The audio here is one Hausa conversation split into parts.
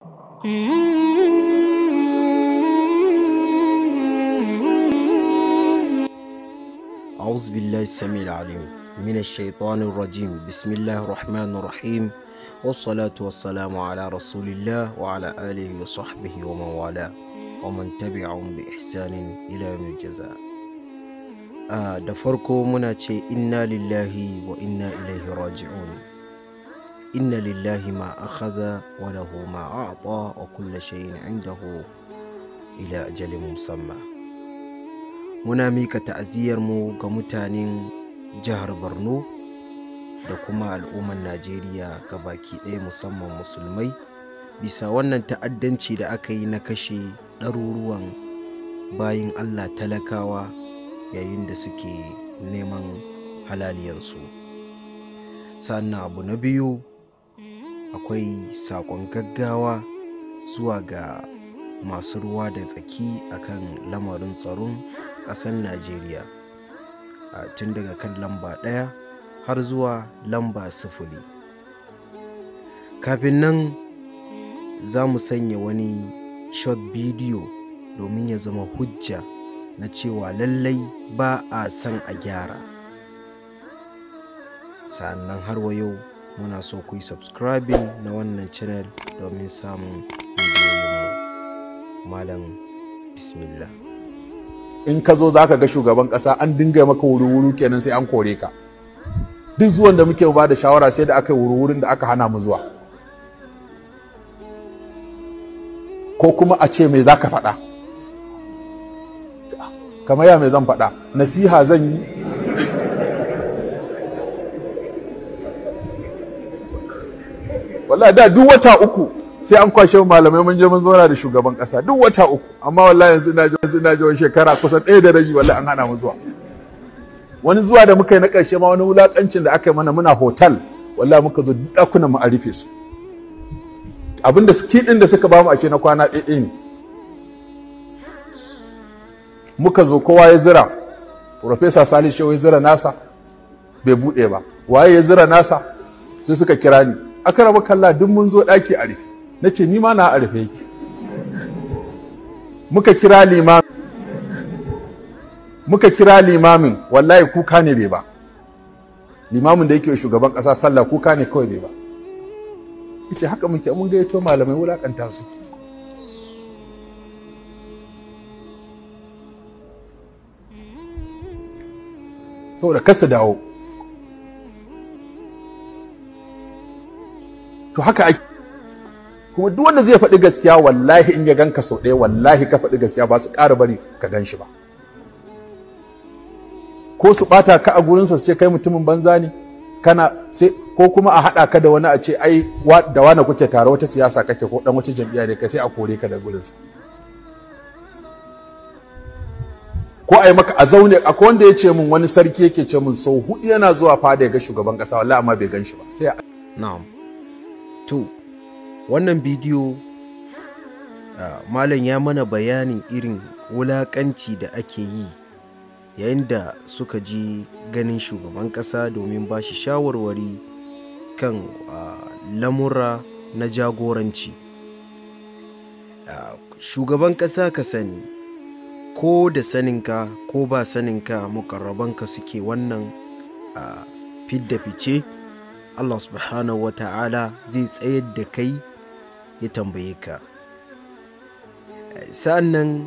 أعوذ بالله السميع العليم من الشيطان الرجيم بسم الله الرحمن الرحيم والصلاة والسلام على رسول الله وعلى آله وصحبه ومن والاه ومن تبعهم بإحسان إلى يوم الجزاء آه da farko muna ce inna lillahi wa inna ilaihi raji'un inna lillahi ma akhadha wa lahu ma a'ta wa kulla shay'in indahu ila ajalin musamma muna mika ta'aziyarmu ga mutanen jihar borno da kuma al'ummar najeriya ga baki ɗaya musamman musulmai bisa wannan ta'addanci da aka yi na kashe ɗaruruwan bayin allah talakawa yayin da suke neman halaliyansu sannan abu na biyu akwai saƙon gaggawa zuwa ga masu ruwa da tsaki akan lamarin tsaron ƙasar najeriya tun daga kan lamba ɗaya har zuwa lamba sifili kafin nan za mu sanya wani short bidiyo domin ya zama hujja na cewa lallai ba a son a gyara sa'annan har wa yau muna so ku yi subscribing na wannan channel domin samun bidiyoyinmu malam bismillah in ka zo za ka ga shugaban ƙasa an dinga maka wuri-wuri kenan sai an kore ka duk zuwan da muke ba da shawara sai da aka yi wuri-wurin da aka hana mu zuwa ko kuma a ce me za ka faɗa kamar ya me zan faɗa nasiha zan yi wallahi da duk wata uku sai an kwashe malamai mun je mun zauna da shugaban kasa duk wata uku amma wallahi yanzu ina ji yanzu ina ji wani shekara kusan ɗaya da rabi wallahi an hana mu zuwa wani zuwa da muka yi na ƙarshe ma wani wulaƙancin da aka yi mana muna hotel wallahi muka zo ɗakunan mu a rufe su abinda kiɗin da suka bamu a ce na kwana ɗaya ne muka zo kowa ya zira Profesa Salih Shehu ya zira nasa bai buɗe ba waye ya zira nasa sai suka kira ni aka raba kalla duk mun zo ɗaki a rufe na ce ni ma na a rufe yake muka kira limamin muka kira limamin wallahi kuka ne bai ba limamin da yake shugaban ƙasa sallah kuka ne kawai bai ba yace haka muke mun gayyato malamai wulakanta su saboda kasa dawo to haka ake kuma duk wanda zai faɗi gaskiya wallahi in ya ganka sau ɗaya wallahi ka faɗi gaskiya ba su ƙara bari ka gan shi ba ko su ɓata ka a gurinsa su ce kai mutumin banza ne kana sai ko kuma a haɗa ka da wani a ce ai da wani kuke tare wata siyasa kake ko ɗan wata jam'iyya ne kai sai a kore ka da gurinsa ko a yi maka a zaune akwai wanda ya ce min wani sarki yake ce min sau hudu yana zuwa fada ya ga shugaban ƙasa wallahi amma bai gan shi ba sai na'am to wannan bidiyo uh, malam ya mana bayanin irin wulakanci da ake yi yayin da suka ji ganin shugaban ƙasa domin ba shi shawarwari kan uh, lamura na jagoranci uh, shugaban ƙasa ka sani ko da saninka ko ba saninka mukarrabanka suke wannan fidda fice Allah subhanahu wa ta'ala zai tsayar da kai ya tambaye ka sa'annan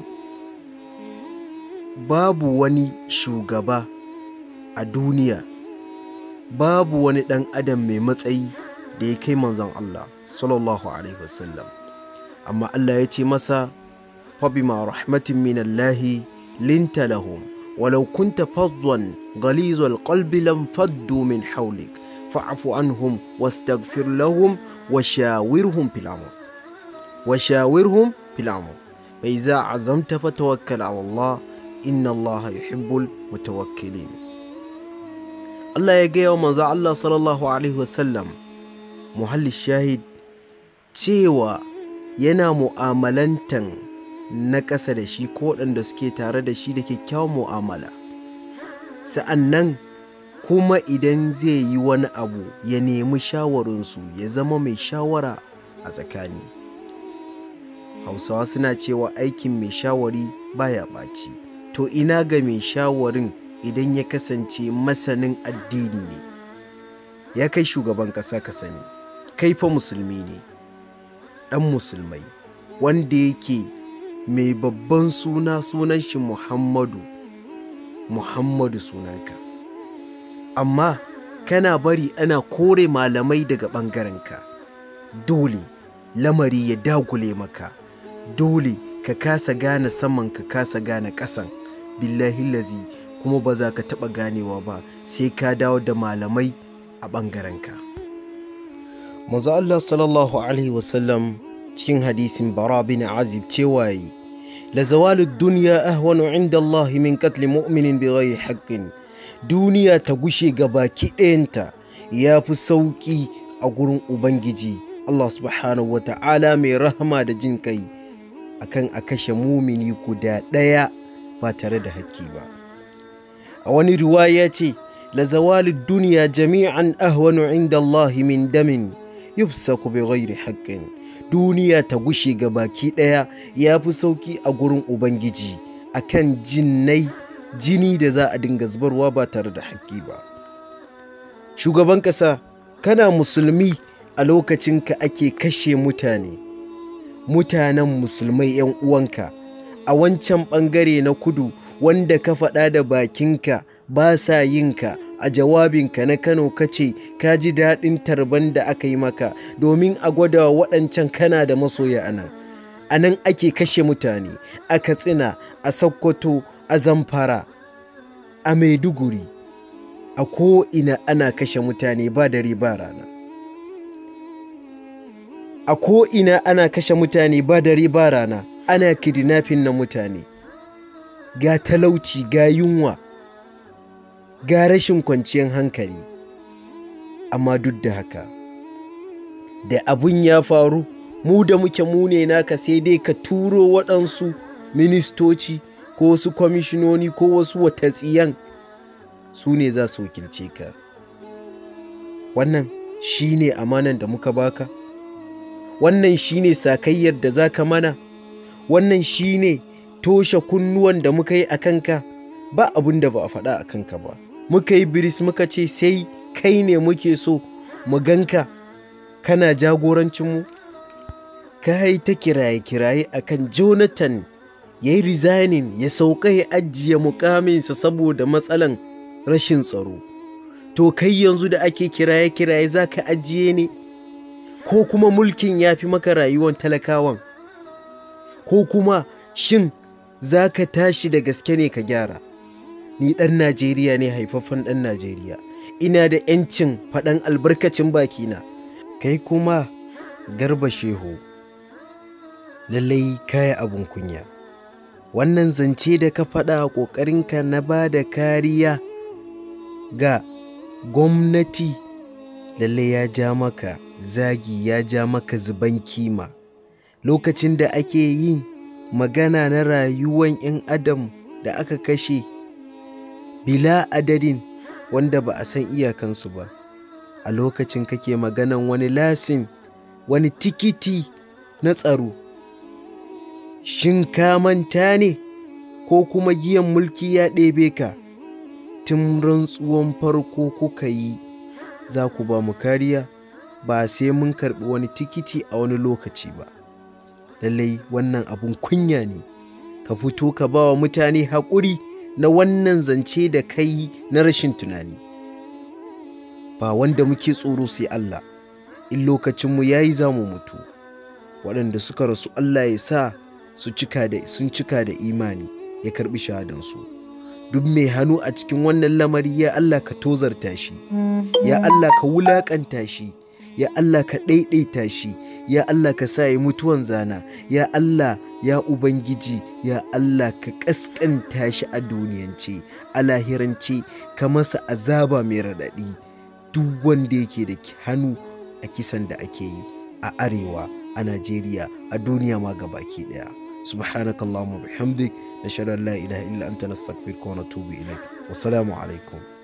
babu wani shugaba a duniya babu wani ɗan adam mai matsayi da ya kai manzon Allah sallallahu alaihi wasallam amma Allah ya ce masa fabima rahmatin min Allah linta lahum walau kunta fadwan ghalizal qalbi lam faddu min hawlik fa'fu anhum wastaghfir lahum وشاورهم في الأمر وشاورهم في الأمر فإذا عزمت فتوكل على الله إن الله يحب المتوكلين الله يجي ومن الله صلى الله عليه وسلم محل الشاهد cewa yana mu'amalantan na ƙasa da shi ko waɗanda suke tare da shi da kyakkyawan mu'amala sa'an nan kuma idan zai yi wani abu ya nemi shawarinsu ya zama mai shawara a tsakani hausawa suna cewa aikin mai shawari baya ɓaci to ina ga mai shawarin idan ya kasance masanin addini ne ya kai shugaban ƙasa ka sani kai fa musulmi ne ɗan musulmai wanda yake mai babban suna sunan shi muhammadu muhammadu sunanka amma kana bari ana kore malamai daga ɓangarenka dole lamari ya dagule maka dole ka kasa gane saman ka kasa gane ƙasan billahi lazi kuma ba za ka taɓa ganewa ba sai ka dawo da malamai a ɓangarenka maza Allah sallallahu alaihi wasallam cikin hadisin bara bin azib cewa yi la zawalu duniya ahwanu inda Allah min katli mu'minin bi ghairi haqqin duniya ta gushe ga baki ɗayanta ya fi sauƙi a gurin ubangiji Allah subhanahu wa ta'ala mai rahama da jin kai akan a kashe mumini guda ɗaya ba tare da hakki ba a wani riwaya ce la zawali duniya jami'an ahwanu inda Allah min damin yufsaku bi ghairi haqqin duniya ta gushe ga baki ɗaya ya fi sauki a gurin ubangiji akan jinnai jini da za a dinga zubarwa ba tare da haƙƙi ba shugaban ƙasa kana musulmi a lokacin ka ake kashe mutane mutanen musulmai 'yan uwanka a wancan ɓangare na kudu wanda ka faɗa da bakinka ba sa yinka a jawabinka na kano kace ka ji daɗin tarban da aka yi maka domin a gwada waɗancan kana da masoya a nan a nan ake kashe mutane a katsina a sokoto a zamfara a maiduguri a ko'ina ana kashe mutane ba dare ba rana a ko'ina ana kashe mutane ba dare ba rana ana kidnapping na mutane ga talauci ga yunwa ga rashin kwanciyar hankali amma duk da haka da abun ya faru mu da muke mune naka sai dai ka turo waɗansu ministoci ko wasu kwamishinoni ko wasu watatsiyan su ne za su wakilce ka wannan shi ne amanan da muka baka wannan shi ne sakayyar da za ka mana wannan shi ne toshe kunnuwan da muka yi a kanka ba abin da ba a faɗa a kanka ba muka yi biris muka ce sai kai ne muke so mu ganka kana jagorancinmu ka yi ta kiraye-kiraye akan jonathan ya yi resigning ya sauka ya ajiye mukaminsa saboda matsalan rashin tsaro to kai yanzu da ake kiraye-kiraye za ka ajiye ne ko kuma mulkin ya fi maka rayuwan talakawan ko kuma shin za ka tashi da gaske ne ka gyara ni ɗan najeriya ne haifaffen ɗan najeriya ina da 'yancin faɗan albarkacin bakina kai kuma garba shehu lallai kaya abun kunya wannan zance da ka faɗa a ƙoƙarinka na ba da kariya ga gwamnati lalle ya ja maka zagi ya ja maka zuban kima lokacin da ake yin magana na rayuwan 'yan adam da aka kashe bila adadin wanda ba a san iyakansu ba a lokacin kake maganan wani lasin wani tikiti na tsaro shin ka manta ne ko kuma giyan mulki ya ɗebe ka tun rantsuwan farko kuka yi za ku ba mu kariya ba sai mun karɓi wani tikiti a wani lokaci ba lallai wannan abun kunya ne ka fito ka ba wa mutane haƙuri na wannan zance da kai na rashin tunani ba wanda muke tsoro sai Allah in lokacinmu ya yi za mu mutu waɗanda suka rasu Allah ya sa su cika da sun cika da imani ya karɓi shahadansu duk mai hannu a cikin wannan lamari ya Allah ka tozarta shi ya Allah ka wulaƙanta shi ya Allah ka ɗaiɗaita shi ya Allah ka sa yi mutuwan zana ya Allah ya Ubangiji ya Allah ka ƙasƙanta shi a duniyance a lahirance ka masa azaba mai raɗaɗi duk wanda yake da hannu a kisan da ake yi a arewa a Najeriya a duniya ma gabaki ɗaya subhanakallahumma bihamdik nashhadu an la ilaha illa anta nastaghfiruka wa natubu ilaik wassalamu alaikum